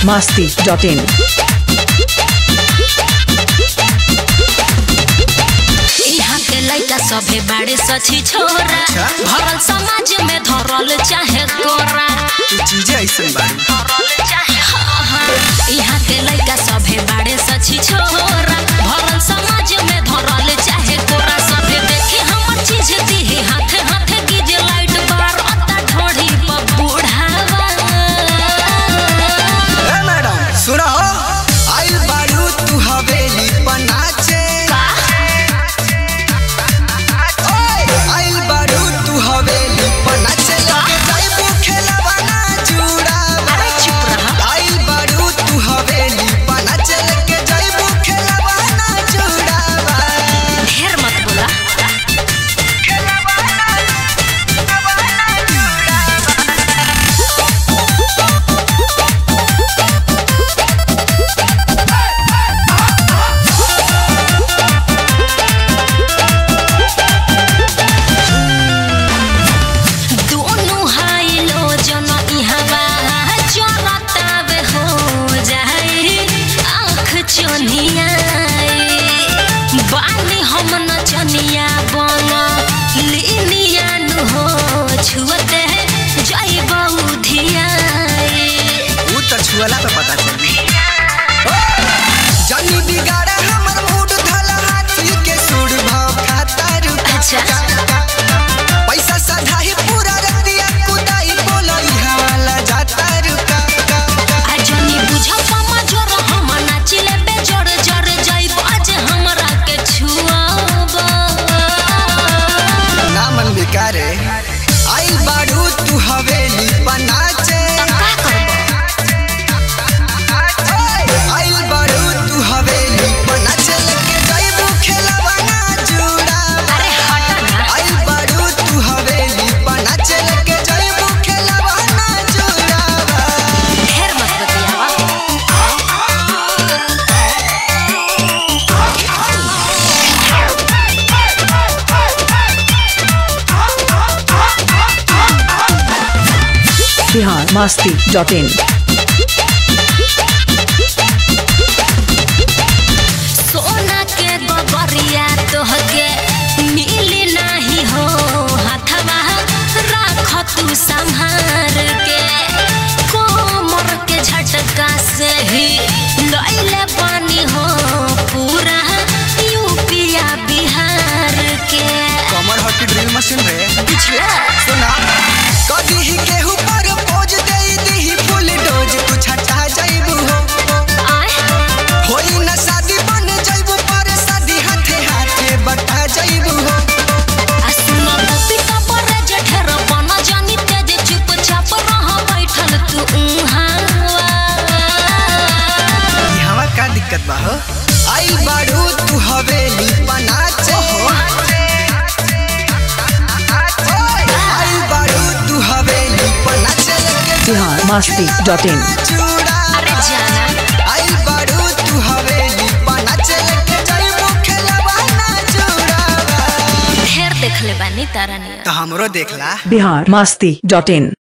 masti.in. यहाँ के लइका सभे बाड़े सची छोरा अच्छा। भरल समाज में धरल चाहे कोरा तू चीजें ऐसन बाड़ी धरल चाहे हाँ, हाँ। यहाँ के लइका सभे बाड़े सची छोरा भरल समाज में धरल चाहे कोरा सभे देखे हमर चीज दिहे हाथे हाथे गिजे लाइट बार अत्ता ढोढ़ी पर बुढ़ावा ए मैडम सुना हो आइल बाड़ू तू हवेली पर नाचे ओए, आइल बाड़ू तू हवेली पर नाचे लगे जाइबू खेलवा ना जुड़ावा अरे चुप रहा। आइल बाड़ू तू हवेली पर नाचे लगे जाइबू खेलवा ना जुड़ावा ढेर मत बोला दोनों हाई लो जन इहवा चरतावे हो जाए आँख चनिया बानी हम नचनिया बन लिनिया नु हो छुअते जैब उधिया ऊ तो छुअला पे पता चली जानी बिगाड़ा हमर मूड धला हाथी के सुर भाव खाता रुका अच्छा। पैसा साधा ही पूरा रतिया कुदाई बोलई हवाला जाता रुका आ जनी बुझ पमा जोर हम नाचिले बे जोर जोर जैब आज हमरा के छुआब ना मन बिकारे आइल बाड़ू तू हवेली पनाचे का करब आइल बाड़ू तू हवेली पनाचे लेके जाइबू खेलवा ना जुड़ा अरे हटा ना आइल बाड़ू तू हवेली पनाचे लेके जाइबू खेलवा ना जुड़ा ढेर मत बतियावा Bihar masti.in. सोना के गगरिया तोहके मिली नाही हो हाथवा राख तू संहार के कोमर के झटका से ही लैले पानी हो पूरा यूपिया बिहार के कमर हॉकी ड्रिल मशीन रे बुझला सुना कदी ही केहू पर पोज देई दीही फुल डोज तू छटा जाइबू हो आय होई ना शादी बन जाइबू पर शादी हाथे हाथे बटा जाइबू हो असुनो गोपी का पर जठर बन जानी तेज चुपचाप रह बैठल तू उहावा ई हवा का दिक्कत बा हो आइल बाड़ू तू हवेली पनाचे आइल बाड़ू तू हवेली पनाचे लेके Bihar masti.in. चूड़ा अरे जाना आइल बाड़ू तू हवेली पनाचे लेके जाइबू खेलवा ना जुड़ा ढेर देख ले बानी तारा नियर तो हमरो देखला Bihar masti.in.